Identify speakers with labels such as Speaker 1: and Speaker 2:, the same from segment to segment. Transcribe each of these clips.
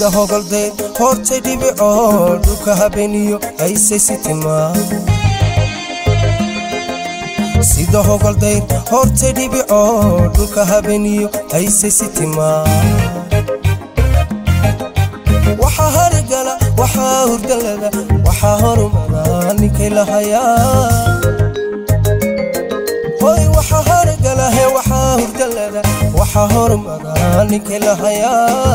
Speaker 1: sida hogoldeed hortay dhibicoo dhulka habeeniyo haysay si timaa sida hogoldayd hortay dhibicoo dhulka habeeniyo haysay si timaa waxaa harigala waxaa hurdalada waxaa horumada ninkay lahayaa hoy waxaa harigala he waxaa hurdalada waxaa horumada ninkay lahayaa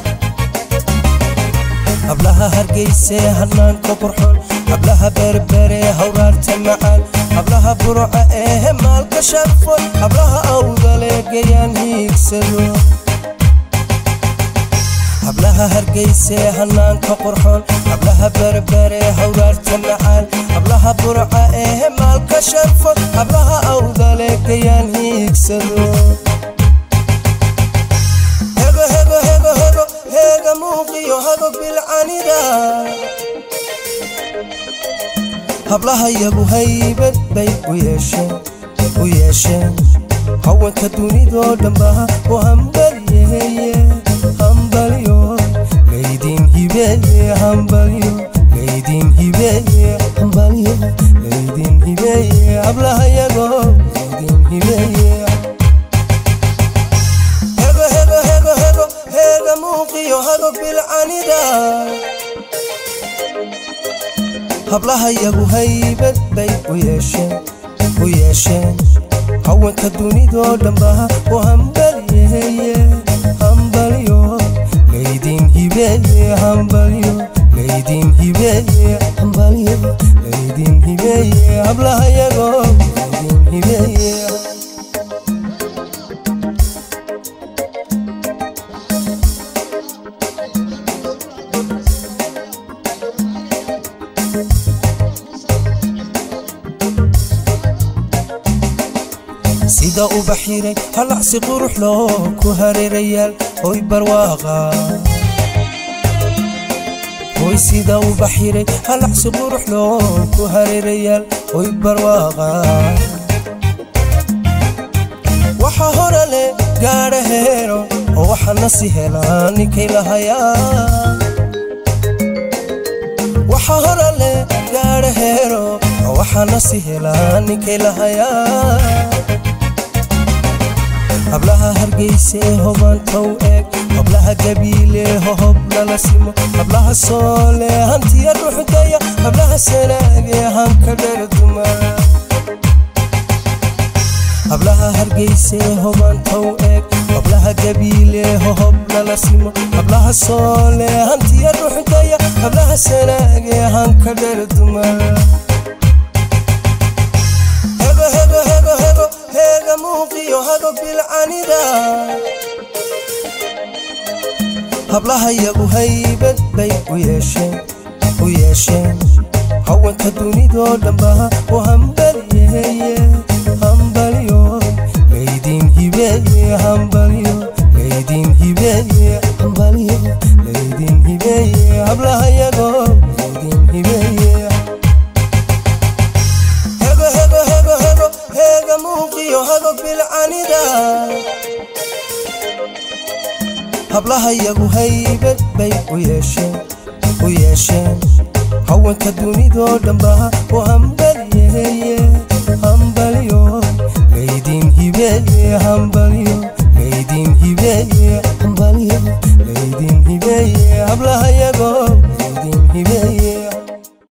Speaker 1: hablaha hargeysee hanaanka qurxoon hablaha berbere hawraarta macaan hablaha burca ee maalka sharfoon hablaha awdale gayaan hiigsado hablaha hargeysee hanaanka qurxoon hablaha berbere hawraarta macaan hablaha burca ee maalka sharfoon hablaha awdale gayaan hiigsado hego hego hego hego heega muuqiyo hago bilcanida hablaha yagu haybad bay u yeesheen u yeesheen haweenka dunidoo dhanbaha u hambalyeeye hambalyo laydin hibeeye hambalyo laydin hibeeye hambalyo laydin hibeeye hablaha yago laydin hibeeye hego hego hego hego heega muuqiyo hago bilcanida hablaha yagu haybad bay u yeesheen u yeesheen haweenka dunidoo dhanbaha u hambalyeeye hambalyo laydin hibeeye hambalyo laydin hibeeye hambalyo laydin hibeeye hablaha yago laydin hibeeye sida uba xiray halacsi qurux loo ku hareerayaal hoy barwaaqa hoy sida uba xiray halacsi qurux loo ku hareerayaal hoy barwaaqa waxa hora leh gaadha heero oo waxana si helaa ninkay lahayaa waxa hora leh gaadha heero oo waxana si helaa ninkay lahayaa hablaha hargeyse hobantow eeg hablaha gabiile hohob lala simo hablaha soole hantiya dhuxdaya hablaha sanaage hanka dherduma hablaha hargeyse hobantow eeg hablaha gabiile hohob lala simo hablaha soole hantiya dhuxdaya hablaha sanaage hanka dherduma hego hego hego hego heega muuqiyo hago bilcanida hablaha yagu haybad bay u yeesheen u yeesheen haweenka dunidoo dhanbaha u hambalyeeye hambalyo laydin hibeeye hambalyo laydin hibeeye hambalyo laydin hibeeye hablaha yago laydin hibeeye hego hego hego hego heega muuqiyo hago bilcanida hablaha yagu haybad bay u yeesheen u yeesheen haweenka dunidoo dhanbaha u hambalyeeye hambalyo laydin hibeeye hambalyo laydin hibeeye hambalyo laydin hibeeye hablaha yago